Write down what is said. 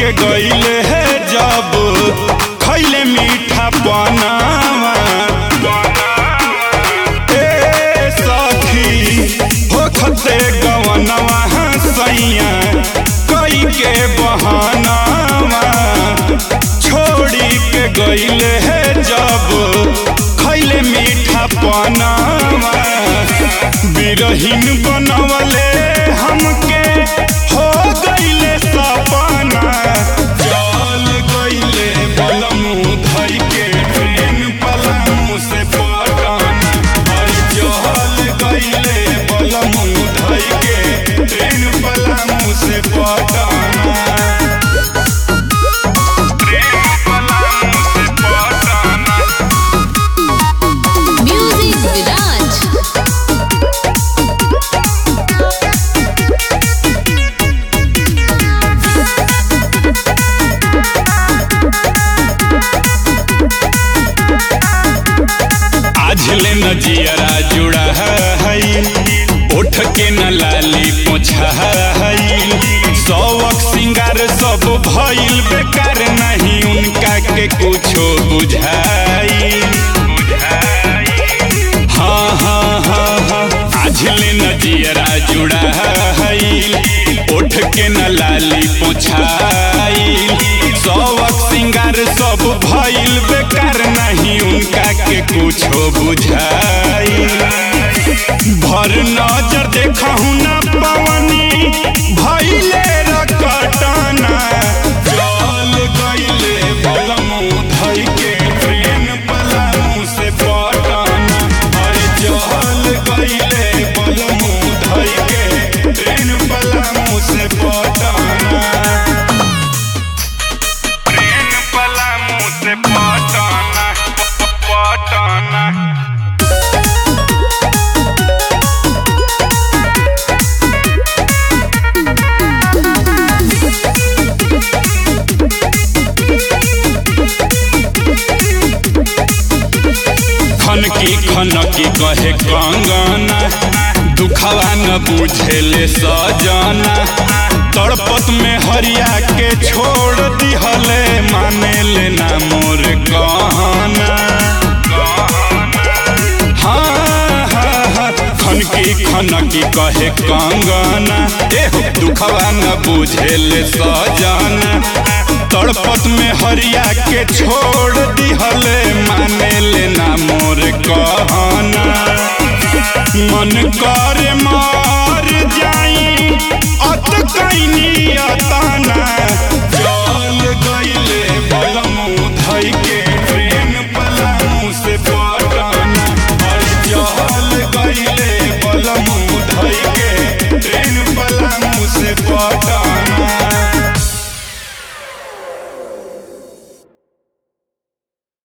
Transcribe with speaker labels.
Speaker 1: के गईले है जब खैले मीठा बनावा ए सखी हो खते गवनवा सैया कई के बहानावा छोड़ी के गईले है जब खैले मीठा बनावा बिरहीन बनवले हमके हो गईले सपना जल गईले बलमू धई के ट्रेन पलमू से पटना अरे जल गईले बलमू धई के ट्रेन पलमू से पटना ट्रेन पलमू से पटना
Speaker 2: Music Viraj.
Speaker 1: आज ले न जियरा जुड़ा है उठ के न लाली पोछा है सौक सिंगार सब भइल बेकार नहीं उनका के कुछो बुझाई हाँ हाँ हाँ हाँ आज ले न जियरा जुड़ा है उठ के न लाली पोछाई सौक सिंगार सब भइल बेकार नहीं उनका के कुछो बुझाई भर नजर देखहु न पवनी भइले रकटना जल गइले बलमू धइ के ट्रेन पलमू से पटना अरे जल गइले बलमू धइ के ट्रेन पलमू से पटना ट्रेन पलमू से पटना पटना खनकी खनकी कहे कंगना दुखवा न बुझेले सजना तड़पत में हरिया के छोड़ दिहले माने लेना मोर कहना हाँ हाँ हाँ खनकी खनकी कहे कंगना एहो दुखवा न बुझेले सजना तड़पत में हरिया के छोड़ दिहले माने लेना मोर कहना मन कर मार जाई अत कैनी अताना